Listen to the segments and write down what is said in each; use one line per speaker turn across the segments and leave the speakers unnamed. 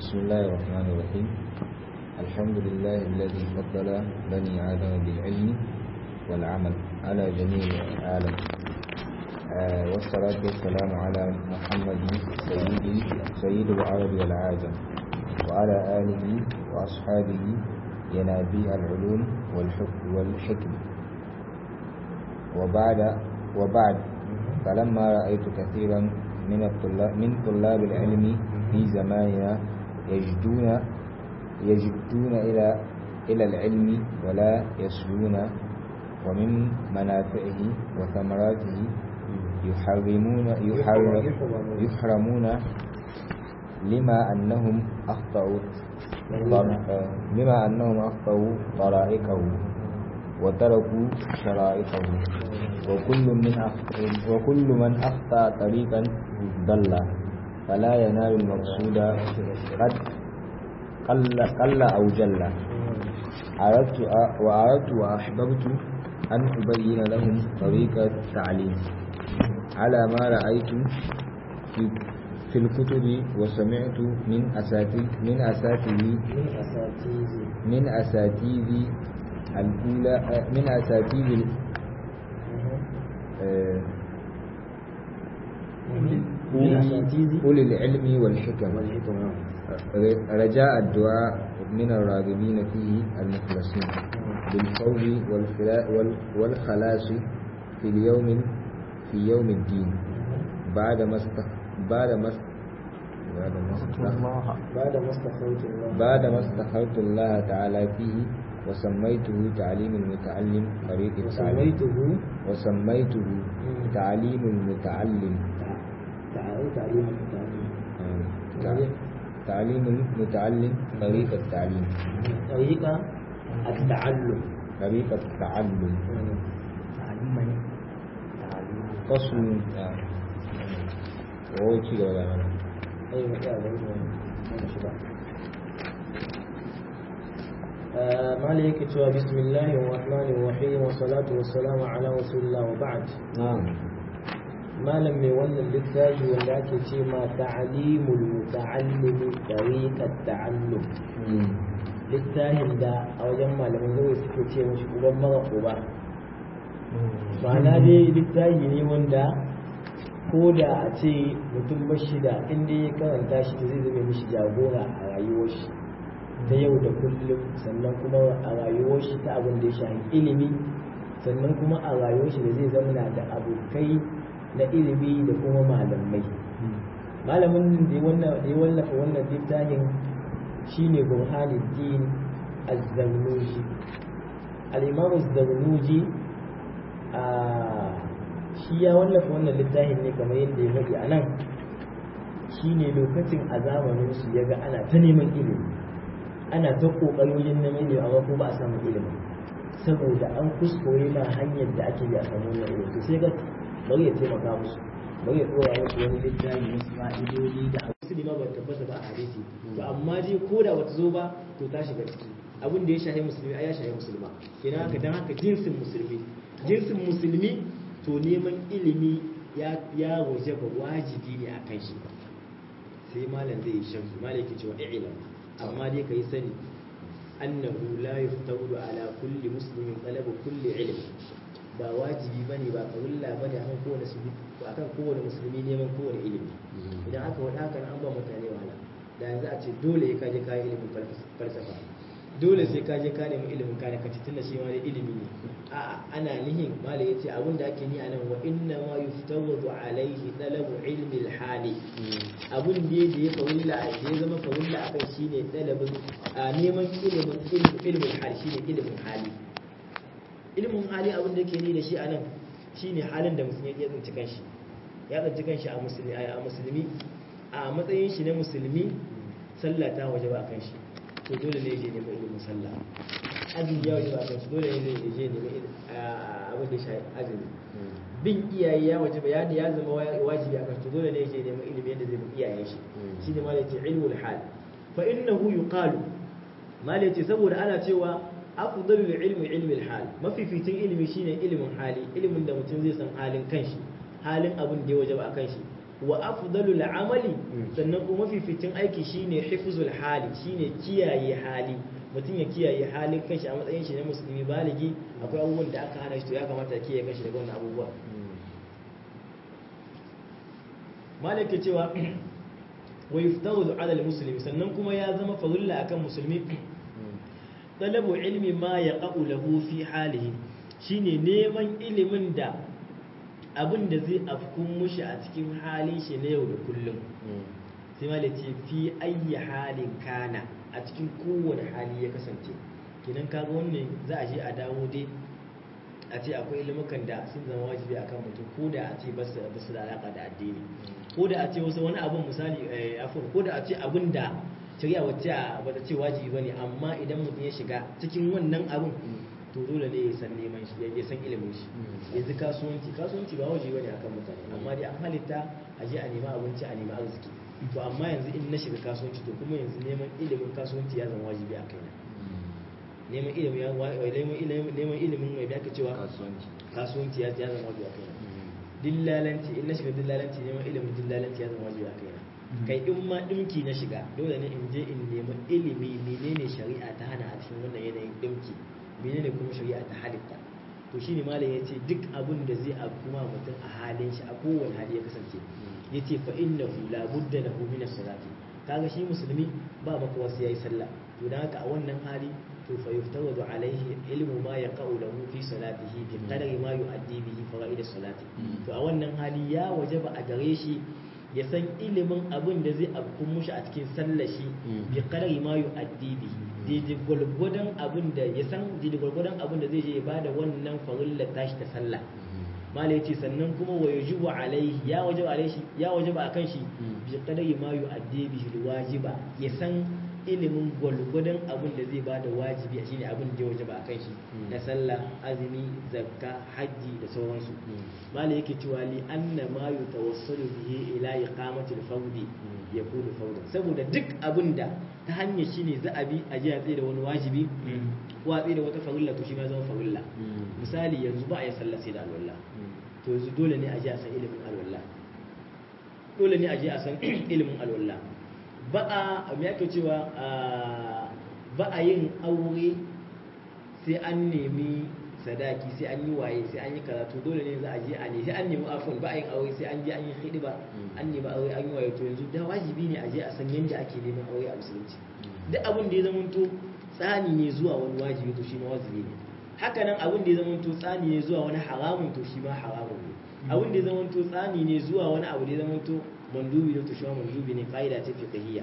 بسم الله الرحمن الرحيم الحمد لله الذي فضل بني آدم بالعلم والعمل على جميع العالم آه والصلاة والسلام على محمد سيد سيد العرب والعاجم وعلى آله وأصحابه ينابيع العلوم والحكم والحكم وبعد وبعد فلما رأيت كثيرا من الطلاب من طلاب العلم في زماننا يجدون يجدون إلى إلى العلم ولا يسلون ومن منافعه وثمراته يحرمون يحرم يحرمون لما أنهم أخطأوا لما أنهم أخطأوا طرائقه وتركوا شرائطه وكل من وكل من أخطأ طريقا ضل فلا ينال المقصود قد قل قل أو جل أردت وأردت وأحببت أن أبين لهم طريقة التعليم على ما رأيت في في الكتب وسمعت من أساتذ من أساتذ من أساتذ الأولى من أساتذ أولي العلم والحكم رجاء الدعاء من الراغبين فيه المخلصين بالفوز والخلاص في اليوم في يوم الدين بعد ما بعد ما بعد ما
بعد ما استخرت الله
بعد ما استخرت الله تعالى فيه وسميته تعليم المتعلم طريق التعليم
وسميته
وسميته تعليم المتعلم
تعالى تعليم التعليم
تع- تعليم المتعلم طريق التعليم
طريقة التعلم
طريق التعلم
تعليما تعليم
فصل وهو ci gaba da mana
أيوة يا بني مالك توا بسم الله الرحمن الرحيم والصلاة والسلام على رسول الله وبعد
na'am
malam mai wannan littafi wanda ake ce ma ta'alimul muta'allimi tariqat ta'allum littafin da a wajen malaman zai suke ce mashi uban mara uba ma'ana dai littafi ne wanda ko da a ce mutum bashi da inda ya karanta shi zai zama mishi jagora a rayuwar shi ta yau da kullum sannan kuma a rayuwar shi ta abin da ya shafi ilimi sannan kuma a rayuwar shi da zai zama da abokai na ilimi da kuma malamai malamin da ya wannan- da ya wallafa wannan littafin shine burhanuddin az-zarnuji al-imam az-zarnuji a shi ya wallafa wannan littafin ne kamar yadda ya faɗi a nan shine lokacin a zamanin su ya ga ana ta neman ilimi ana ta ƙoƙarin neman ilimi amma ko ba a samu ilimin saboda an kuskure ma hanyar da ake bi a samu wannan ilimi to sai ga bari ya taimaka musu bari ya tsora musu wani littafi wasu fa'idodi da abu su ma ba tabbata ba a hadisi to amma dai ko da bata zo ba to ta shiga ciki abin da ya shahi musulmi ai ya shahi musulma kenan haka dan haka jinsin musulmi jinsin musulmi to neman ilimi ya ya waje ba wajibi ne a kan shi sai malam zai yi shamsu malam yake cewa i'lam amma dai kai sani annahu la yuftawdu ala kulli muslimin talabu kulli ilm ba wajibi bane ba farulla bane akan kowane musulmi akan kowane musulmi neman kowane ilimi idan aka wada haka an ba mutane wahala da yanzu a ce dole ka je ka yi ilimin falsafa dole sai ka je ka nemi ilimin kare kaci tunda shi ma dai ilimi ne a'a ana nihin mala yace abin da ake ni anan wa inna ma yuftawadu alaihi talabu ilmi alhali abun da da ya farulla da ya zama farulla akan shine talabin a neman ilimin ilimin hali shine ilimin hali ilimin hali abin da yake ni da shi anan shine halin da musulmi ya tsinci kanshi ya tsinci kanshi a musulmi a musulmi a matsayin shi na musulmi sallah ta waje ba kan shi to dole ne je neman ilimin sallah azumi ya waje ba kan shi dole ne je je neman abin da shi azumi bin iyaye ya waje ba ya ya zama wajibi a kan shi dole ne je neman ilimin yadda zai bi iyayen shi shine ma yace ilmul hal fa innahu yuqalu ma yace saboda ana cewa afdalul ilmi ilmi al-hal mafificin ilimi shine ilimin hali ilimin da mutum zai san halin kanshi halin abin da ya wajaba a kanshi wa afdalul amali sannan kuma mafificin aiki shine hifzul hali shine kiyaye hali mutum ya kiyaye halin kanshi a matsayin shi na musulmi baligi akwai abubuwan da aka hana shi to ya kamata ya kiyaye kanshi daga wannan abubuwa malik ke cewa wa yuftaru ala al-muslimi sannan kuma ya zama farilla akan musulmi talabu ilmi ma yaqa'u lahu fi halihi shine neman ilimin da abin da zai afkun mushi a cikin halin shi na yau da kullum sai malik ce fi ayyi halin kana a cikin kowane hali ya kasance kenan kaga wannan za a je a dawo dai a ce akwai ilimukan da sun zama wajibi akan mutum ko da a ce ba su da alaka da addini ko da a ce wasu wani abun misali afur ko da a ce abin da shari'a wacce ba ta ce wajibi bane amma idan mutum ya shiga cikin wannan abun to dole ne ya san neman shi ya san ilimin shi yanzu kasuwanci kasuwanci ba wajibi bane akan mutane amma dai an halitta a je a nema abinci a nema arziki to amma yanzu in na shiga kasuwanci to kuma yanzu neman ilimin kasuwanci ya zama wajibi a kaina neman ilimin ya neman ilimin mai baka cewa kasuwanci ya zama wajibi a kaina dillalanci in na shiga dillalanci neman ilimin dillalanci ya zama wajibi a kaina kai in ma dimki na shiga dole ne in je in nemi ilimi menene shari'a ta hana a cikin wannan yanayin dimki menene kuma shari'a ta halitta to shine malam yace duk abin da zai kuma mutum a halin shi a kowane hali ya kasance yace fa innahu la budda lahu min as-salati kaga shi musulmi ba maka wasu yayi sallah to dan haka a wannan hali to fa yuftawadu alaihi ilmu ma yaqau lahu fi salatihi bi qadari ma yu'addi bihi fawaid as-salati to a wannan hali ya wajaba a gare shi ya san ilimin abin da zai afkun mushi a cikin sallar shi bi qadari ma yu'addi bihi daidai gwalgwadon abin da ya san daidai gwalgwadon abin da zai je ya bada wannan farilla tashi ta sallah mala yace sannan kuma wa yajibu alaihi ya wajaba alaihi ya wajaba akan shi bi qadari ma yu'addi bihi wajiba ya san ilimin gwalgwadon abin da zai bada wajibi shine abin da ya wajaba akan shi na sallah azumi zakka hajji da sauransu mala yake cewa li anna ma yutawassalu bihi ila iqamati al-fawdi yakunu fawdan saboda duk abin da ta hanyar shine za a bi a ji a tsaye da wani wajibi ko a tsaye da wata farilla to shi ma zama farilla misali yanzu ba a yi sallah sai da alwala to yanzu dole ne a ji a san ilimin alwala dole ne a ji a san ilimin alwala ba a me yake cewa ba a yin aure sai an nemi sadaki sai an yi waye sai an yi karatu dole ne za a je a ne sai an nemi afon ba a yin aure sai an je an yi hidiba an nemi aure an yi waye to yanzu da wajibi ne a je a san yadda ake neman aure a musulunci duk abin da ya zama to tsani ne zuwa wani wajibi to shi ma wajibi ne haka nan abin da ya zama to tsani ne zuwa wani haramun to shi ma haramun ne abin da ya zama to tsani ne zuwa wani abu da ya zama to mandubi ne to shi ma mandubi ne kaida ce fiqhiyya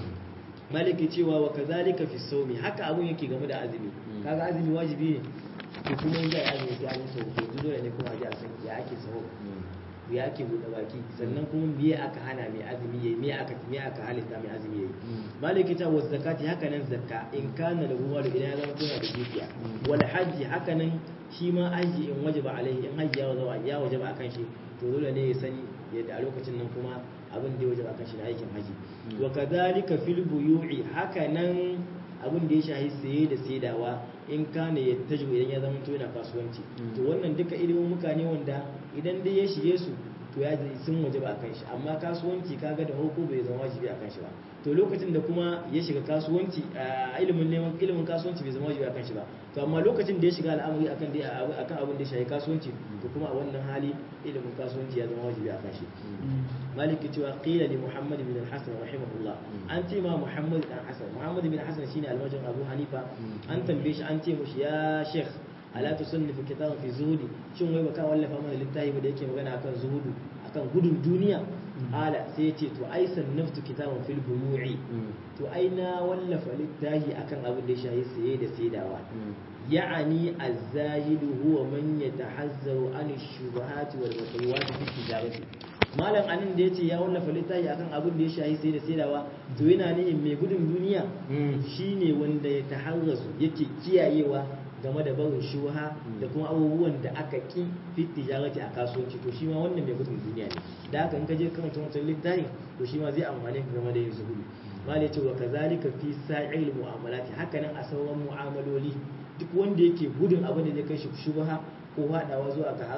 maliki cewa wa kazalika fi sawmi haka abun yake game da azumi kaga azumi wajibi ne to kuma in zai azumi sai an yi sau to dole ne kuma a ji a san ya ake saho ya ake buɗe baki sannan kuma me aka hana mai azumi yayi me aka me aka halitta mai azumi yayi maliki ta wa zakati haka nan zakka in kana da ruwa da idan ya zama tana da dukiya wal hajji haka nan shi ma haji in wajaba alaihi in hajji ya wajaba ya wajaba akan shi to dole ne ya sani yadda a lokacin nan kuma abin da ya wajaba akan shi na aikin haji wa kadhalika fil buyu'i haka nan abin da ya shahi saye da saidawa in kana ya tajibu idan ya zama to yana kasuwanci to wannan duka ilimin muka ne wanda idan dai ya shige su to ya sun waje ba kan shi amma kasuwanci kaga da hoko bai zama wajibi a kan shi ba to lokacin da kuma ya shiga kasuwanci a ilimin neman ilimin kasuwanci bai zama wajibi a kan shi ba to amma lokacin da ya shiga al'amari akan dai akan abin da ya shahi kasuwanci to kuma a wannan hali ilimin kasuwanci ya zama wajibi a kan shi maliki cewa qila li muhammad bin al-hasan rahimahullah an ce ma muhammad dan hasan muhammad bin hasan shine almajin abu hanifa an tambaye shi an ce mushi ya sheikh ala tusannifu kitaban fi zuhudi shin wai baka wallafa mana littafi da yake magana akan zuhudu akan gudun duniya ala sai ya ce to ai sannaftu kitaban fil buyu'i to ai na wallafa littafi akan abin da ya shahi saye da saidawa ya'ani az-zahidu huwa man yatahazzaru an ash-shubuhati wal mutawati fi tijarati malam anan da yace ya wallafa littafi akan abin da ya shahi sai da saidawa to yana ne mai gudun duniya shine wanda ya taharrasu yake kiyayewa game da barin shuha da kuma abubuwan da aka ki fi tijarati a kasuwanci to shi ma wannan mai gudun duniya ne da haka in ka je karanta wancan littafin to shi ma zai amfane ka game da yin zuhudu mala ce wa kazalika fi sa'il mu'amalati haka nan a sauran mu'amaloli duk wanda yake gudun abin da zai kai shi shubha ko haɗawa zuwa ga haram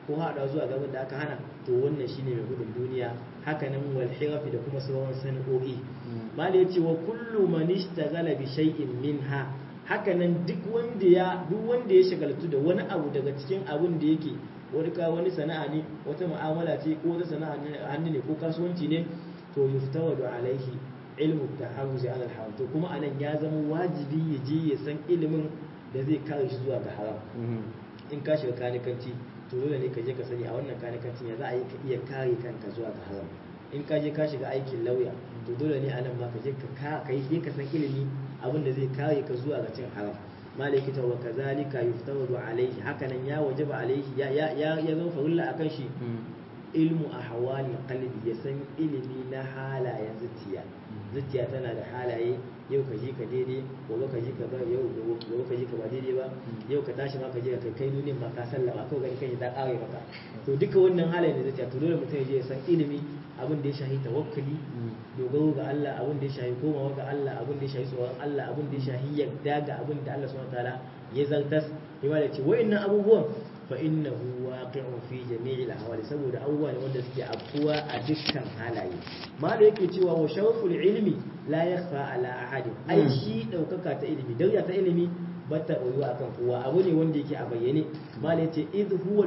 ko haɗa zuwa gaban da aka hana to wannan shine mai gudun duniya hakanan wal hirafi da kuma sauran sana'o'i mala yace wa kullu man ishtaghala bi shay'in minha hakanan duk wanda ya duk wanda ya shagaltu da wani abu daga cikin abun da yake wani ka wani sana'a ne wata mu'amala ce ko wata sana'a hannu ne ko kasuwanci ne to yuftawadu alaihi ilmu taharruzi ala haram to kuma anan ya zama wajibi ya je ya san ilimin da zai kare shi zuwa ga haram in ka shiga kanikanci to dole ne ka je ka sani a wannan kanikancin ya za a yi ka iya kare kanka zuwa ga haram in ka je ka shiga aikin lauya to dole ne anan ma ka je ka kai je ka san ilimi abin da zai kare ka zuwa ga cin haram malaki ta wa kazalika yuftawadu alaihi hakanan ya wajaba alaihi ya ya ya zama farilla akan shi ilmu ahwali qalbi ya san ilimi na halayen zuciya zuciya tana da halaye yau ka ji ka daidai gobe ka ji ka ba yau gobe ka ji ka ba daidai ba yau ka tashi ma ka ji ka kai duniyar ma ka sallama kawai gani kai ta kare maka to duka wannan halayen da zuciya to dole mutum ya je ya san ilimi abin da ya shahi tawakkali dogaro ga Allah abin da ya shahi komawa ga Allah abin da ya shahi tsoron Allah abin da ya shahi yadda ga abin da Allah subhanahu wataala ya zartas ya ce wa'annan abubuwan fa innahu waqi'un fi jami'il ahwali saboda abubuwa ne wanda suke afkuwa a dukkan halaye ma da yake cewa wa shawful ilmi la yakhfa ala ahadin ai shi daukaka ta ilimi dauya ta ilimi bata ɓoyuwa akan kowa abu ne wanda yake a bayyane mala yace idh huwa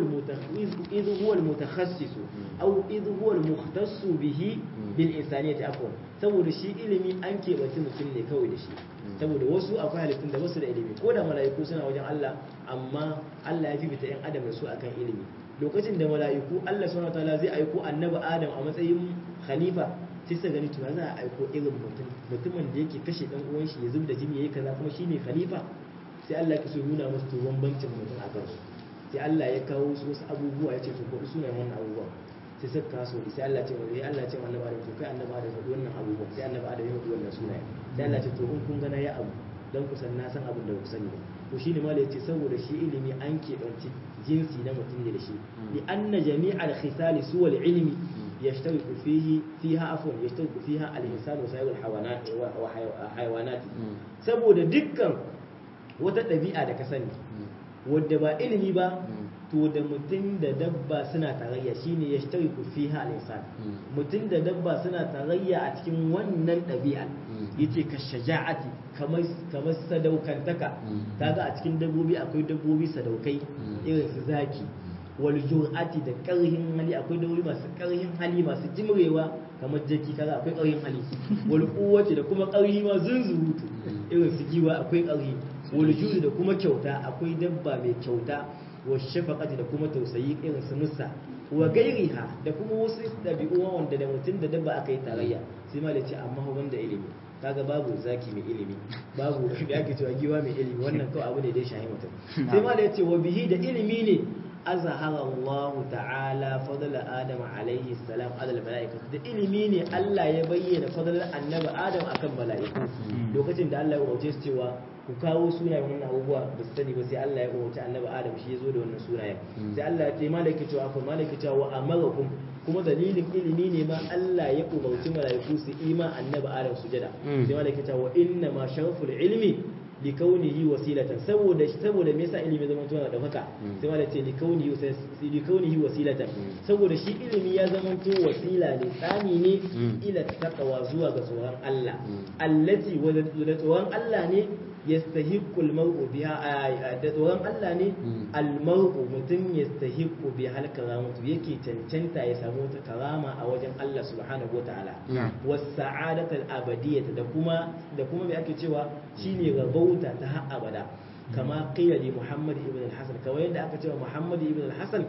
idh huwa al-mutakhasis aw idh huwa al-mukhtass bihi bil insaniyati afwan saboda shi ilimi an keɓance mutum ne kawai da shi saboda wasu akwai halittun da basu da ilimi ko da mala'iku suna wajen Allah amma Allah ya fifita yan adam da su akan ilimi lokacin da mala'iku Allah subhanahu wataala zai aiko annabi Adam a matsayin khalifa sai su gani to za a aiko irin mutum mutumin da yake kashe dan uwan shi ya zubda jini yayi kaza kuma shine khalifa sai Allah ya so nuna musu to bambancin mutum a kansu sai Allah ya kawo su wasu abubuwa ya ce to ko sunan wannan abubuwa sai suka kaso sai Allah ce wani Allah ce annabi Adam to kai annabi Adam faɗi wannan abubuwa sai annabi Adam ya faɗi wannan sunaye sai Allah ce to in kun gana ya abu dan ku san na san abin da ku sani ba to shine ma yace saboda shi ilimi an keɓanci jinsi na mutum ne da shi li anna jami'al khisali suwal ilmi يشترك فيه فيها عفوا يشترك فيها الإنسان وسائر الحيوانات وحيوانات saboda dukkan wata ɗabi'a da ka sani wadda ba ilimi ba to da mutum da dabba suna tarayya shine ya shi ku fiha al-insan mutum da dabba suna tarayya a cikin wannan ɗabi'a yace ka shaja'ati kamar kamar sadaukantaka kaga a cikin dabbobi akwai dabbobi sadaukai irin su zaki wal jur'ati da karhin hali akwai dabbobi masu karhin hali masu jimrewa kamar jaki kaga akwai karhin hali wal quwwati da kuma karhi ma zunzurutu irin su giwa akwai karhi wal juri da kuma kyauta akwai dabba mai kyauta wa shafaqati da kuma tausayi irin su musa wa gairiha da kuma wasu dabi'u wanda da mutum da dabba aka yi tarayya sai ma da ce amma wanda ilimi kaga babu zaki mai ilimi babu da ake cewa giwa mai ilimi wannan kawai abu ne da ya shahi mutum sai ma da ya ce wa bihi da ilimi ne azhara Allah ta'ala fadla Adam alaihi salam ala malaika da ilimi ne Allah ya bayyana fadlar annabi Adam akan mala'iku lokacin da Allah ya umarce su cewa ku kawo sunayen wannan abubuwa ba su sani ba sai Allah ya umarci annabi Adam shi ya zo da wannan sunayen sai Allah ya ce malaka cewa fa malaka cewa wa amarakum kuma dalilin ilimi ne ma Allah ya umarci mala'iku su ima annabi Adam sujada sai malaka cewa wa inna ma sharaful ilmi likaunihi wasilatan saboda saboda me yasa ilimi zama tuna da haka sai malaka ce likaunihi likaunihi wasilatan saboda shi ilimi ya zama to wasila ne tsani ne ila taqwa zuwa ga tsoron Allah allati wa tsoron Allah ne yastahiqqu al-mar'u biha da tsoron Allah ne al-mar'u mutum yastahiqqu bi hal karamatu yake cancanta ya samu wata karama a wajen Allah subhanahu wataala was sa'adatu al-abadiyyah da kuma da kuma me ake cewa shine rabauta ta har abada kama qila li Muhammad ibn al-Hasan kawai yadda aka cewa Muhammad ibn al-Hasan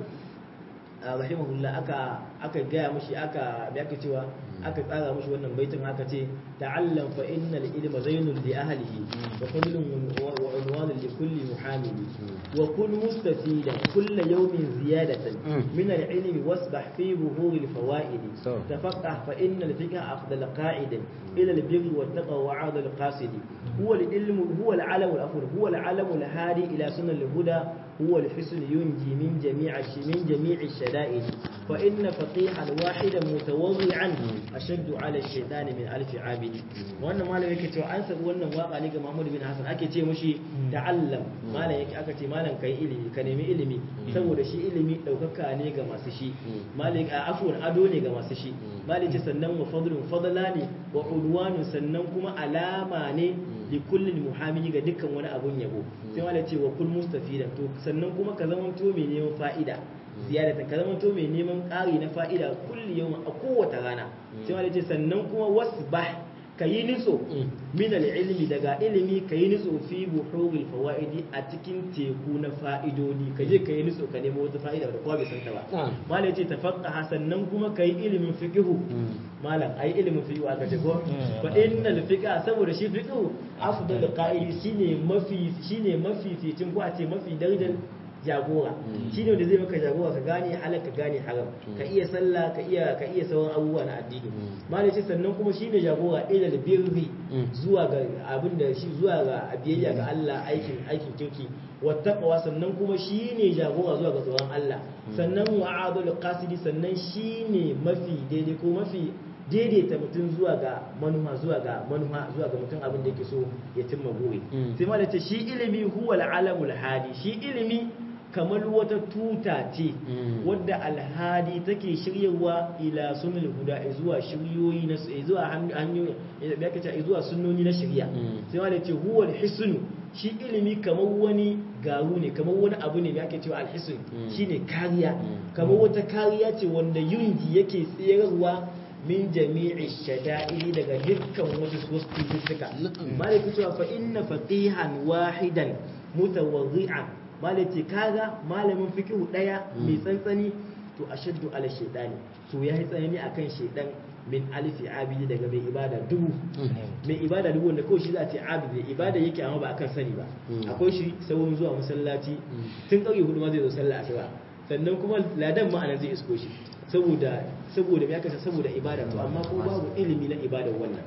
rahimahullah aka aka gaya mushi aka me ake cewa aka tsara mushi wannan baitin aka ce ta'allam fa innal ilma zainul li ahlihi wa kullun wa unwanun li kulli muhamili wa kun mustafidan kull yawmin ziyadatan min al-ilmi wasbah fi buhur al-fawaid tafaqqah fa innal fiqha afdal qa'id ila al-birr wa taqwa wa 'ad al-qasid huwa al-ilmu huwa al-'alam al-afur huwa al-'alam al-hadi ila sunnah al-huda هو الحسن ينجي من جميع من جميع الشدائد فإن فقيها واحدا متوضعا أشد على الشيطان من ألف عابد وأنا ما لك تو أنسى وأنا واقع لك محمود بن حسن أكي تي مشي تعلم ما لك أكتي ما لك كي إلمي كنمي إلمي saboda shi ilimi ɗaukaka ne ga masu shi malik a afuwan ado ne ga masu shi malik sannan wa fadlun fadla ne wa udwanun sannan kuma alama ne li kullin muhammi ga dukkan wani abun yabo sai malik ce wa kul mustafidan to sannan kuma ka zama to mai neman fa'ida ziyadata ka zama to mai neman ƙari na fa'ida kulli yau a kowace rana sai malik ce sannan kuma wasbah ka yi nitso min ilimi daga ilimi ka yi nitso fi buhuril fawaidi a cikin teku na fa'idodi ka je ka yi nitso ka nemo wata fa'ida da kowa bai san ta ba malai ce tafaqqa sannan kuma ka yi ilimin fiqhu malam ai ilimin fiqhu aka ce ko fa innal fiqha saboda shi fiqhu afdal qa'idi shine mafi shine mafi fitin ko a ce mafi darajar jagora shi ne da zai maka jagora ka gane halal ka gane haram ka iya sallah ka iya ka iya sauran abubuwa na addini malai ce sannan kuma shi ne jagora ila da birri zuwa ga abin da shi zuwa ga biyayya ga Allah aikin aikin kirki wattaqwa sannan kuma shi ne jagora zuwa ga tsoron Allah sannan wa'adul qasidi sannan shi ne mafi daidai ko mafi daidaita mutum zuwa ga manuha zuwa ga manuha zuwa ga mutum abin da yake so ya cimma gobe sai ma da ce shi ilimi huwa alamul hadi shi ilimi kamar wata tuta ce wadda alhadi take shiryarwa ila sunul huda zuwa shiryoyi na zuwa hanyoyi ya kace zuwa sunnoni na shirya sai ma da ce huwa alhisnu shi ilimi kamar wani garu ne kamar wani abu ne da ake cewa alhisn shine kariya kamar wata kariya ce wanda yunji yake tsayarwa min jami'i shada'ili daga dukkan wasu wasu cututtuka malaki cewa fa inna faqihan wahidan mutawaddi'an malaki kaga malamin fiqhu daya mai tsantsani to ashaddu ala shaytani to yayi tsanani akan shaydan min alifi abidi daga mai ibada dubu mai ibada dubu wanda kawai shi za a ce abidi ibada yake amma ba akan sani ba akwai shi saurin zuwa masallaci tun ƙauye hudu ma zai zo sallah asuba sannan kuma ladan ma anan zai isko shi saboda saboda me aka saboda ibada to amma ko babu ilimi na ibada wannan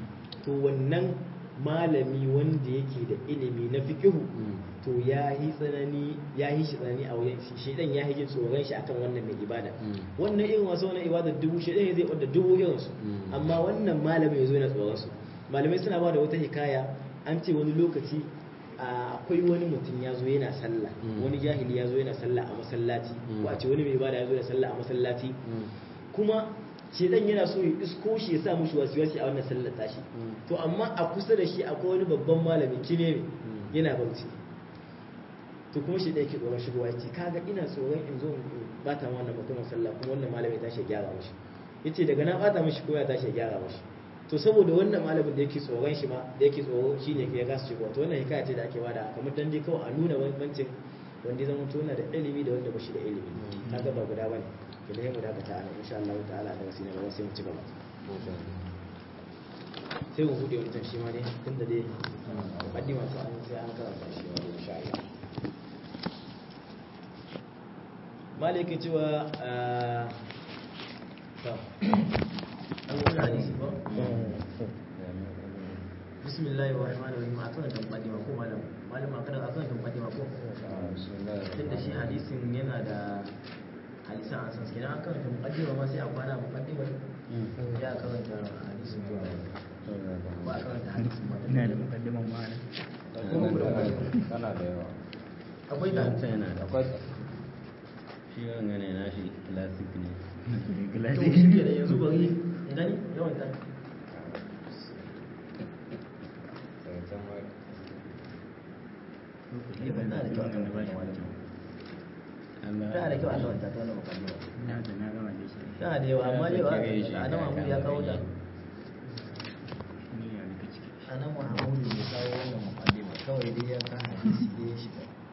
to wannan malami wanda yake da ilimi na fiqhu to ya yi tsanani ya yi shi tsanani a wajen shi shedan ya yi jin tsoron shi akan wannan mai ibada wannan irin wasu wannan ibada dubu shedan zai wanda dubu irin su amma wannan malami yazo yana tsoron su malamai suna ba da wata hikaya an ce wani lokaci akwai wani mutum ya zo yana sallah wani jahili ya zo yana sallah a masallaci ko a ce wani mai ibada ya zo yana sallah a masallaci kuma shedan yana so ya isko shi ya sa mushi wasiwasi a wannan sallar tashi to amma a kusa da shi akwai wani babban malami kine yana bauchi to kuma shi da yake tsoron shigowa ya ce kaga ina tsoron in zo in bata ma wannan mutumin sallah kuma wannan malami ya tashi ya gyara mashi ya ce daga na bata mashi kuma ya tashi ya gyara mashi to saboda wannan malamin da yake tsoron shi ma da yake tsoro shi ne ya gasa shigowa to wannan hikaya ce da ake bada kamar dan dai kawai a nuna bambancin wanda ya zama tona da ilimi da wanda ba shi da ilimi kaga ba guda bane to da mu dakata a nan insha Allah ta'ala da wasu ne ba sai mu ci gaba sai mu bude wancan shi ma dai tunda dai mukaddima ta an sai an karanta shi ma dai insha Allah maliki cewa to an wani hadisi ba bismillahir rahmanir rahim akan da mukaddima ko malam malam akan akan da mukaddima ko tunda shi hadisin yana da hadisan an san su kenan akan da mukaddima ma sai a kwana mukaddima ya karanta hadisin zuwa ba a karanta hadisin ba
ina da mukaddiman ma'ana
kana da yawa
akwai da
yana da
akwai
shi wanga ne nashi classic ne
to shi ke da yanzu bari gani yawan ta
zancen wai
ne ban da kyau akan
ba shi
wannan
Allah
tana da kyau Allah wanta ta wannan mukaddima
ina da na gama da shi
tana da yawa amma dai
Kire shi
a nan Mahmud ya kawo ta
ni ya rika ciki
a nan Mahmud ya kawo wannan mukaddima kawai dai ya ka hadisi dai ya shiga